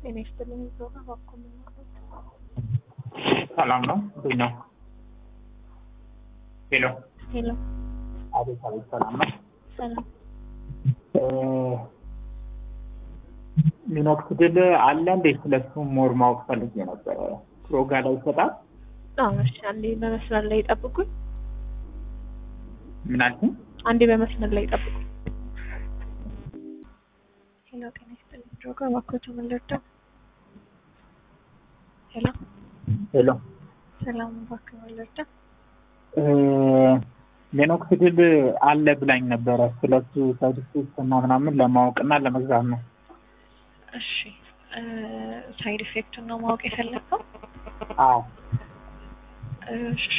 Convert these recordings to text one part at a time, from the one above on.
ጤና ይስጥልኝ ዞና እባክዎ የሚመሩት ሰላም ነው እንዴት ነው? ሄሎ ሄሎ አቤት አቤት ሰላም ነው። ሰላም ሚኖክሲዲል አለ እንዴ? ስለሱ ሞር ማወቅ ፈልጌ ነበረ። ፕሮጋ ላይ ይሰጣል? አዎ እሺ አንዴ በመስመር ላይ ይጠብቁኝ ምን አልሽኝ? አንዴ በመስመር ላይ ይጠብቁኝ ሄሎ ጤና ይስጥልኝ ዞጋ እባክዎት ምን ልርዳው ሄሎ ሄሎ ሰላም እባክዎ ምን ልርዳው ሚኖክሲዲል አለ ብላኝ ነበረ። ስለሱ ሳይድ እና ምናምን ለማወቅ እና ለመግዛት ነው። እሺ ሳይድ ኢፌክቱን ነው ማወቅ የፈለግከው? አዎ እሺ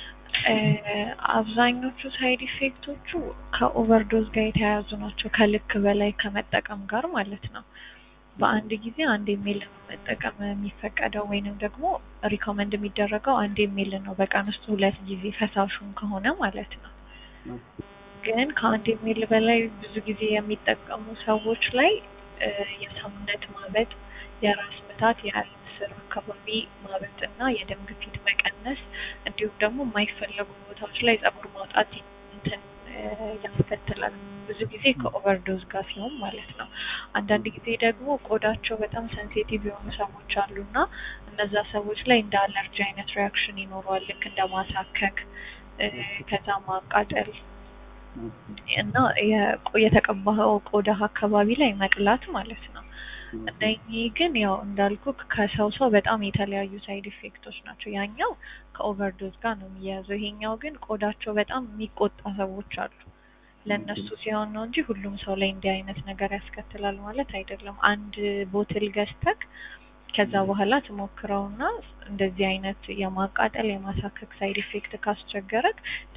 አብዛኞቹ ሳይድ ኢፌክቶቹ ከኦቨርዶዝ ጋር የተያያዙ ናቸው። ከልክ በላይ ከመጠቀም ጋር ማለት ነው። በአንድ ጊዜ አንድ የሚል መጠቀም የሚፈቀደው ወይንም ደግሞ ሪኮመንድ የሚደረገው አንድ የሚል ነው። በቀን ውስጥ ሁለት ጊዜ ፈሳሹን ከሆነ ማለት ነው። ግን ከአንድ የሚል በላይ ብዙ ጊዜ የሚጠቀሙ ሰዎች ላይ የሰውነት ማበጥ፣ የራስ ምታት፣ የአይን ስር አካባቢ ማበጥ እና የደም ግፊት መቀነስ እንዲሁም ደግሞ የማይፈለጉ ቦታዎች ላይ ጸጉር ማውጣት እንትን ያስከትላል። ብዙ ጊዜ ከኦቨርዶዝ ጋር ሲሆን ማለት ነው። አንዳንድ ጊዜ ደግሞ ቆዳቸው በጣም ሴንሲቲቭ የሆኑ ሰዎች አሉና እነዛ ሰዎች ላይ እንደ አለርጂ አይነት ሪያክሽን ይኖረዋል። ልክ እንደ ማሳከክ፣ ከዛ ማቃጠል እና የተቀባኸው ቆዳ አካባቢ ላይ መቅላት ማለት ነው። እነኚህ ግን ያው እንዳልኩ ከሰው ሰው በጣም የተለያዩ ሳይድ ኢፌክቶች ናቸው። ያኛው ከኦቨርዶዝ ጋር ነው የሚያያዘው። ይሄኛው ግን ቆዳቸው በጣም የሚቆጣ ሰዎች አሉ። ለእነሱ ሲሆን ነው እንጂ ሁሉም ሰው ላይ እንዲህ አይነት ነገር ያስከትላል ማለት አይደለም። አንድ ቦትል ገዝተክ ከዛ በኋላ ትሞክረውና እንደዚህ አይነት የማቃጠል የማሳከክ ሳይድ ኢፌክት ካስቸገረክ